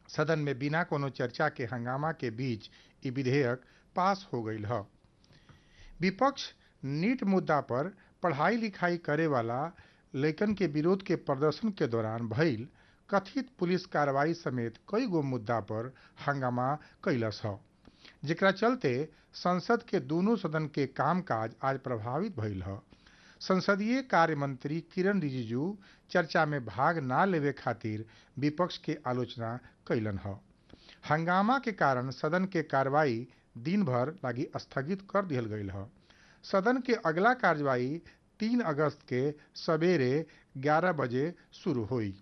सदन में बिना कोनो चर्चा के हंगामा के बीच ई विधेयक पास हो गईल ह विपक्ष नीट मुद्दा पर पढ़ाई लिखाई करे वाला लइकन के विरोध के प्रदर्शन के दौरान भइल कथित पुलिस कार्रवाई समेत कई गो मुद्दा पर हंगामा कैलस ह जेकरा चलते संसद के दोनों सदन के कामकाज आज प्रभावित भइल ह संसदीय कार्य मंत्री किरण रिजिजू चर्चा में भाग ना लेवे खातिर विपक्ष के आलोचना कैलन ह हंगामा के कारण सदन के कार्रवाई दिन भर लागी स्थगित कर दिहल गईल ह सदन के अगला कार्यवाही तीन अगस्त के सवेरे 11 बजे शुरू हुई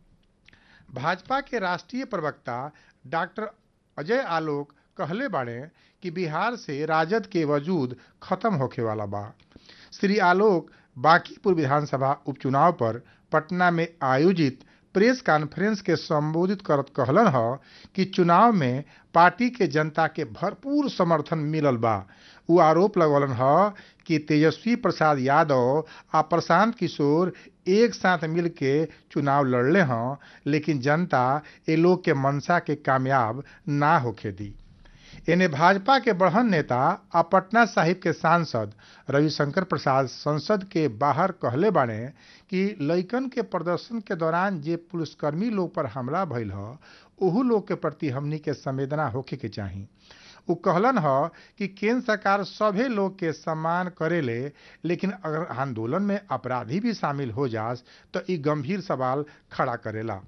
भाजपा के राष्ट्रीय प्रवक्ता डॉक्टर अजय आलोक कहले बाड़े कि बिहार से राजद के वजूद खत्म होखे वाला बा श्री आलोक बांकीपुर विधानसभा उपचुनाव पर पटना में आयोजित प्रेस कॉन्फ्रेंस के संबोधित करत कहलन ह कि चुनाव में पार्टी के जनता के भरपूर समर्थन मिलल बा उ आरोप लगौलन ह कि तेजस्वी प्रसाद यादव आ प्रशांत किशोर एक साथ मिल के चुनाव लड़ले हं लेकिन जनता ए लोग के मंशा के कामयाब ना होखे दी एने भाजपा के बढ़न नेता आ पटना साहिब के सांसद रविशंकर प्रसाद संसद के बाहर कहले बाड़े कि लइकन के प्रदर्शन के दौरान जे पुलिसकर्मी लोग पर हमला भइल ह ओहू लोग के प्रति हमनी के संवेदना होखे के चाही उ कहलन ह कि केंद्र सरकार सभे लोग के सम्मान करेले लेकिन अगर आंदोलन में अपराधी भी शामिल हो जास तो ई गंभीर सवाल खड़ा करेला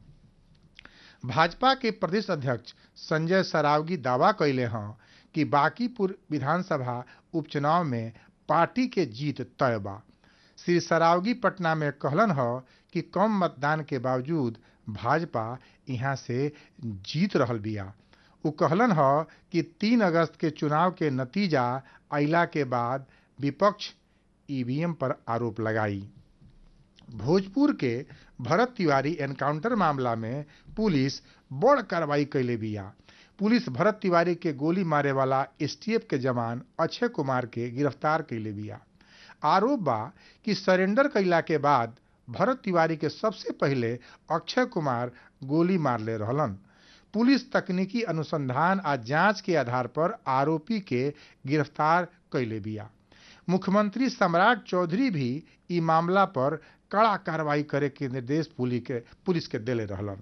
भाजपा के प्रदेश अध्यक्ष संजय सरावगी दावा कैले हैं कि बांकीपुर विधानसभा उपचुनाव में पार्टी के जीत तय बा श्री सरावगी पटना में कहलन ह कि कम मतदान के बावजूद भाजपा यहाँ से जीत रहल बिया उ कहलन ह कि तीन अगस्त के चुनाव के नतीजा अइला के बाद विपक्ष ईवीएम पर आरोप लगाई भोजपुर के भरत तिवारी एनकाउंटर मामला में पुलिस बड़ कार्रवाई कैले बिया पुलिस भरत तिवारी के गोली मारे वाला एसटीएफ के जवान अक्षय कुमार के गिरफ्तार कैले बिया आरोप बा कि सरेंडर कैला के बाद भरत तिवारी के सबसे पहले अक्षय कुमार गोली मारले रहलन पुलिस तकनीकी अनुसंधान आ जांच के आधार पर आरोपी के गिरफ्तार कैले बिया मुख्यमंत्री सम्राट चौधरी भी ई मामला पर कड़ा कार्रवाई करे के निर्देश पुलिस के पुलिस के देले रहलन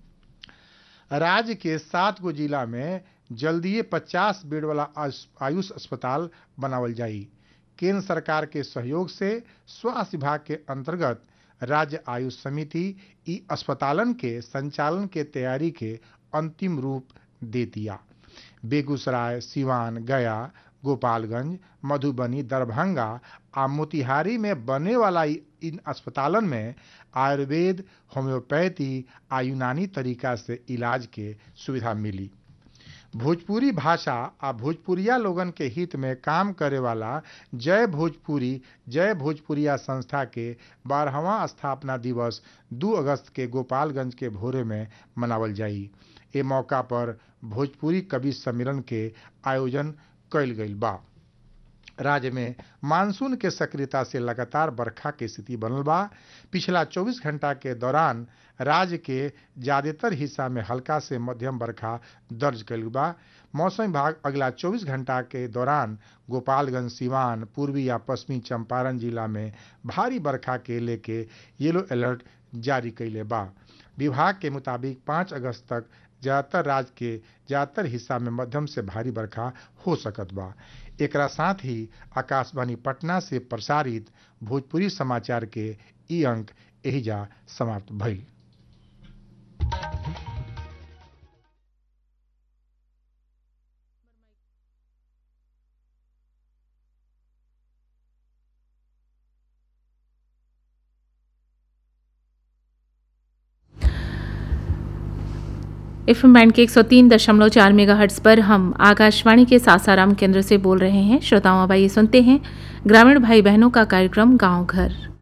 राज्य के सात गो जिला में जल्दीए पचास बेड वाला आयुष अस्पताल बनावल जाई केंद्र सरकार के सहयोग से स्वास्थ्य विभाग के अंतर्गत राज्य आयुष समिति ई अस्पतालन के संचालन के तैयारी के अंतिम रूप दे दिया बेगूसराय सिवान गया गोपालगंज मधुबनी दरभंगा आ मोतिहारी में बने वाला इन अस्पतालन में आयुर्वेद होम्योपैथी आ यूनानी तरीका से इलाज के सुविधा मिली भोजपुरी भाषा आ भोजपुरिया लोगन के हित में काम करे वाला जय भोजपुरी जय भोजपुरिया संस्था के बारहवां स्थापना दिवस 2 अगस्त के गोपालगंज के भोरे में मनावल जाई ए मौका पर भोजपुरी कवि सम्मेलन के आयोजन कैल गईल बा राज्य में मानसून के सक्रियता से लगातार बरखा के स्थिति बनल बा पिछला 24 घंटा के दौरान राज्य के ज्यादातर हिस्सा में हल्का से मध्यम बरखा दर्ज कल बा मौसम विभाग अगला 24 घंटा के दौरान गोपालगंज सिवान पूर्वी या पश्चिमी चंपारण जिला में भारी बरखा के लेके येलो अलर्ट जारी कैले बा विभाग के मुताबिक 5 अगस्त तक ज्यादातर राज्य के ज्यादातर हिस्सा में मध्यम से भारी बरखा हो सकत बा एकरा साथ ही आकाशवाणी पटना से प्रसारित भोजपुरी समाचार के ई अंक एहिजा समाप्त भइल एफ एम बैंड के एक सौ तीन दशमलव चार मेगा हर्ट्स पर हम आकाशवाणी के सासाराम केंद्र से बोल रहे हैं श्रोताओं अब आइए सुनते हैं ग्रामीण भाई बहनों का कार्यक्रम गांव घर